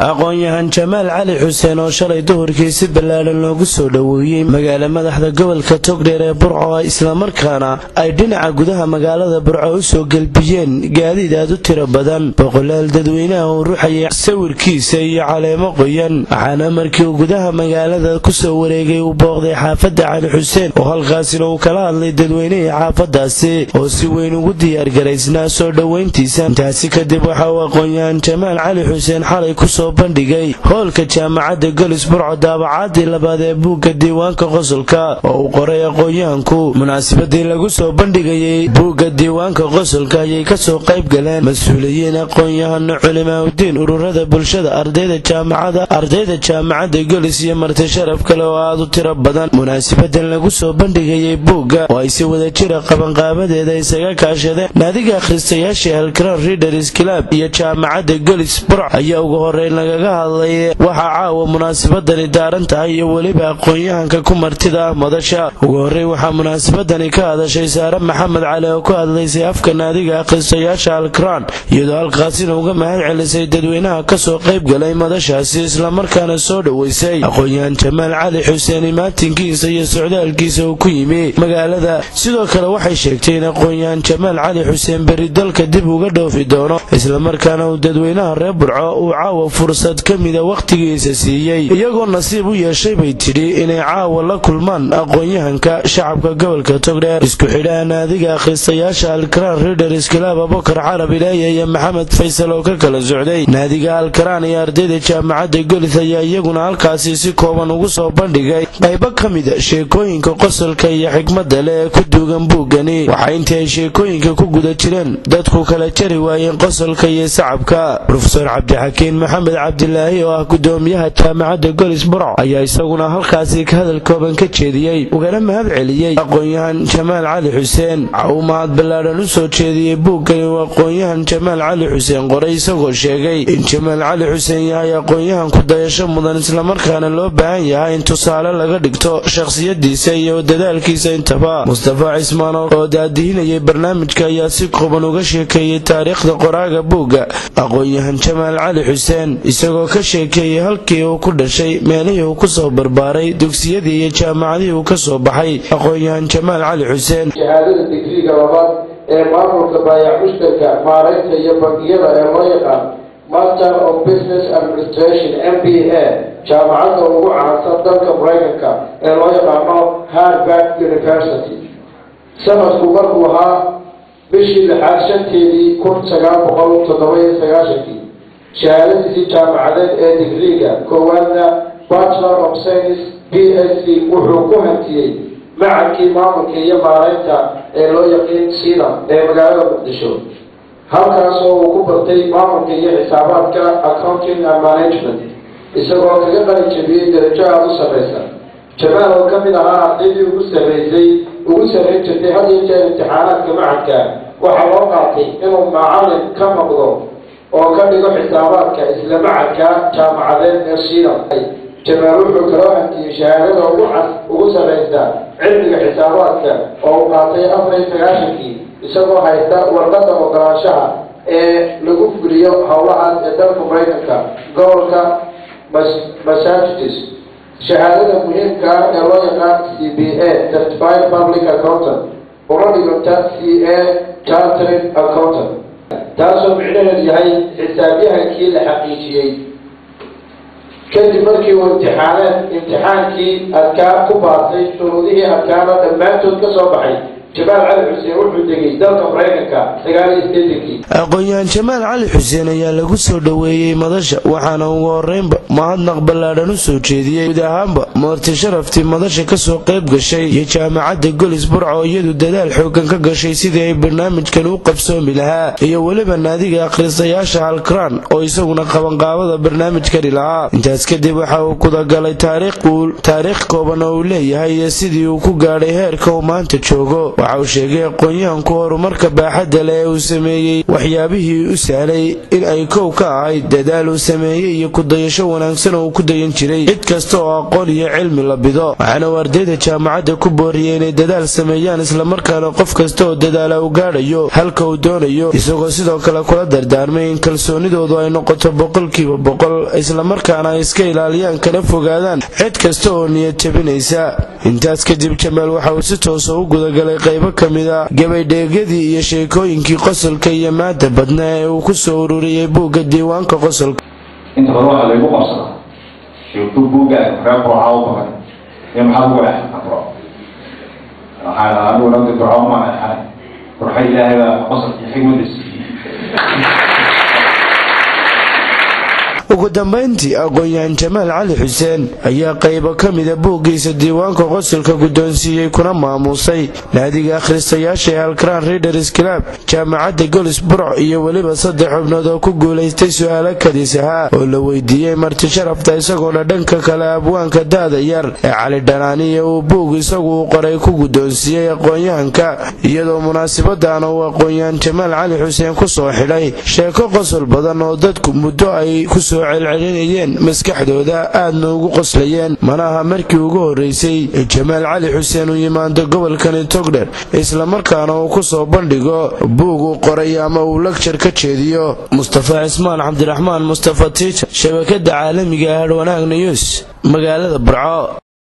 aqoon-yahan jamaal cali xuseen oo shalay duhurkii si ballaadhan loogu soo dhoweeyey magaala madaxda gobolka togdheer ee burco islamarkaana ay dhinaca gudaha magaalada burco u soo gelbiyeen gaadiid aad u tiro badan boqolaal dadweynaha uu ruxayay sawirkiisa iyo caleemo qoyan waxaana markii uu gudaha magaalada kusoo wareegay uu booqday xaafadda cali xuseen oo halkaasina uu kala hadlay dadweynihii xaafadaasi oo si weyn ugu diyaargaraysnaa soo dhoweyntiisa intaasi kadib waxa uu aqoon-yahan jamaal cali xuseen xalay kusoo bandhigay hoolka jaamacadda golis burco daabacaadii labaad ee buugga diiwaanka qosolka oo uu qoray aqoon-yahanku munaasabadii lagu soo bandhigayay buugga diiwaanka qosolka ayay kasoo qayb galeen mas-uuliyiin aqoon-yahano culimaauddiin ururada bulshada ardayda jaamacada ardayda jaamacadda golis iyo marti sharaf kale oo aad u tiro badan munaasabadan lagu soo bandhigayay buugga oo ay si wada jira qabanqaabadeeda isaga kaashadeen naadiga akhristayaasha halkran readers club iyo jaamacadda golis burc ayaa ugu horeyn lagaga hadlay waxaa caawa munaasabadani daaran tahay iyo weliba aqoon-yahanka ku martida ah madasha ugu horreyn waxaa munaasabadani ka hadashay saare maxamed cali oo ku hadlaysay afka naadiga akhristayaasha alkran iyadoo halkaasina uga mahad celisay dadweynaha kasoo qayb galay madashaasi islamarkaana soo dhoweysay aqoon-yahan jamaal cali xuseen imaatinkiisa iyo socdaalkiisa uu ku yimi magaalada sidoo kale waxay sheegtay in aqoon-yahan jamaal cali xuseen beri dalka dib uga dhoofi doono islamarkaana uu dadweynaha reer burco uu caawa fursad ka mida wakhtigiisa siiyey iyagoo nasiib u yeeshay bay tidhi inay caawa la kulmaan aqoon-yahanka shacabka gobolka togdheer isku xidhaha naadiga akhristayaasha alkaraan readers club abokar carab ilaaya iyo maxamed faysal oo ka kala socday naadiga alkaraan iyo ardayda jaamacadda golis ayaa iyaguna halkaasi si kooban ugu soo bandhigay qaybo ka mida sheekooyinka qosolka iyo xikmadda leh ee ku duugan buuggani waxaa intii ay sheekooyinka ku guda jireen dadku kala jari waayeen qosolka iyo sacabka rofeor cabdixakiin maxamed cabdilaahi oo ah gudoomiyaha jaamacadda golis burco ayaa isaguna halkaasi hadal kooban ka jeediyey ugana mahad celiyey aqoon-yahan jamaal cali xuseen waxa uu mahad ballaadhan u soo jeediyey buuggani uu aqoon-yahan jamaal cali xuseen qoray isagoo sheegay in jamaal cali xuseen yahay aqoon-yahan ku dayasho mudan islamarkaana loo baahan yahay in tusaale laga dhigto shakhsiyadiisa iyo dadaalkiisa intaba mustafa cismaan oo daadihinayay barnaamijka ayaa si kooban uga sheekeeyey taariikhda qoraaga buugga aqoon-yahan jamaal cali xuseen isagoo ka sheekeeyey halkii uu ku dhashay meelihii uu kusoo barbaaray dugsiyadii iyo jaamacadihii uu ka soo baxay aqoon-yahan jamaal cali xuseen shahaadada digriga labaad ee maamulka baayac mushtarka maaraynta iyo bangiyada ee loo yaqaan master of business administration m b a jaamacadda ugu caansan dalka maraykanka ee loo yaqaano harvard university sanadku markuu ahaa bishii lixaad shanteedii kun sagaal boqol toddoba-iyo sagaashankii shahaadadiisii jaamacadeed ee digriga koowaadna bachelor of science b s c wuxuu ku hantiyey macadkii maamulka iyo maaraynta ee loo yaqiin sida ee magaalada muqdisho halkaasoo uu ku bartay maamulka iyo xisaabaadka accounting and management isagoo kaga qali jabiyey darajo aada u sarreysa jamaal oo ka mid ahaa ardaydii ugu sarreysay ugu sarrayn jirtay had iyo jeer imtixaanaadka macadka waxaa loo qaatay inuu macalin ka noqdo oo ka dhigo xisaabaadka isla macadka jaamacadeed ee shiidan jamaal wuxuu kaloo hantiyey shahaadada ugu cas ugu sarreysa cilmiga xisaabaadka oo uu qaatay afar iyo sagaashankii isagoo haysta warqadda ogolaanshaha ee lagu fuliyo howlahaas ee dalka maraykanka gobolka massachusetts shahaadada muhiimka ah ee loo yaqaan c b a certified public accountant una dhiganta c a chartered accountant taasoo micnaheedu yahay xisaabyahankii la xaqiijiyey kadib markii uu imtixaaneed imtixaankii adkaa ku baartay shuruudihii adkaana dhammaantood ka soo baxay jamaal cali xuseen wuxuu degay dalka maraykanka sagaal iyo sideetankii aqoon-yahan jamaal cali xuseen ayaa lagu soo dhoweeyey madasha waxaana ugu horeynba mahadnaq ballaadhan u soo jeediyey guud ahaanba moorti sharaftii madasha kasoo qayb gashay iyo jaamacadda golis burco iyadu dadaal xoogan ka gashay sidii ay barnaamijkan u qabsoomi lahaa iyo weliba naadiga akhristayaasha halkraan oo isaguna qabanqaabada barnaamijkani lahaa intaas kadib waxa uu kudagalay taariikh kooban oo uu leeyahay iyo sidii uu ku gaadhay heerka uu maanta joogo waxa uu sheegay aqoon-yahanku horumarka baaxadda leh ee uu sameeyey waxyaabihii u sahlay in ay kow ka ahayd dadaal uu sameeyey iyo kudayasho wanaagsan oo uu ku dayan jiray cid kasta oo aqoon iyo cilmi la bido waxaana uu ardayda jaamacadda ku booriyey inay dadaal sameeyaan islamarkaana qof kasta oo dadaala uu gaadhayo halka uu doonayo isagoo sidoo kale kula dardaarmay in kalsoonidoodu ay noqoto boqolkiiba boqol islamarkaana ay iska ilaaliyaan kana fogaadaan cid kasta oo niyad jabinaysa intaas kadib jamaal waxa uu si toosa u gudagalay qaybo ka mida gabaydheegyadii iyo sheekooyinkii qosolka iyo maada badnaa ee uu ku soo ururiyey buugga diiwaanka qosolka inta badan waxaa laygu qabsadaa sheeko buugaaga reer burca u badan iyo maxaa lagu eexan buro waxaa dhahaa anigu nabdi burca uma eexanay burxa ilaahay baa qosolkii xigmada siiyey ugu dambayntii aqoon-yahan jamaal cali xuseen ayaa qaybo ka mida buuggiisa diiwaanka qosolka guddoonsiiyey kuna maamuusay naadiga akhristayaasha ee alkraan readers club jaamacadda golis burc iyo weliba saddex xubnood oo ku guulaystay su-aalo kadis ahaa oo la weydiiyey marti sharafta isagoona dhanka kale abwaanka da-da yar ee cali dhanaaniya uu buug isagu u qoray ku guddoonsiiyey aqoon-yahanka iyadoo munaasabadana uu aqoon-yahan jamaal cali xuseen ku soo xidhay sheeko qosol badan oo dadku muddo ay kusoo celcelinayeen maskaxdooda aadna ugu qoslayeen mana aha markii ugu horraysay jamaal cali xuseen uu yimaado gobolkani togdher islamarkaana uu ku soo bandhigo buug uu qoray ama uu lagjar ka jeediyo mustafa cismaan cabdiraxmaan mustafa tiijar shabakada caalamiga hadh wanaag news magaalada burco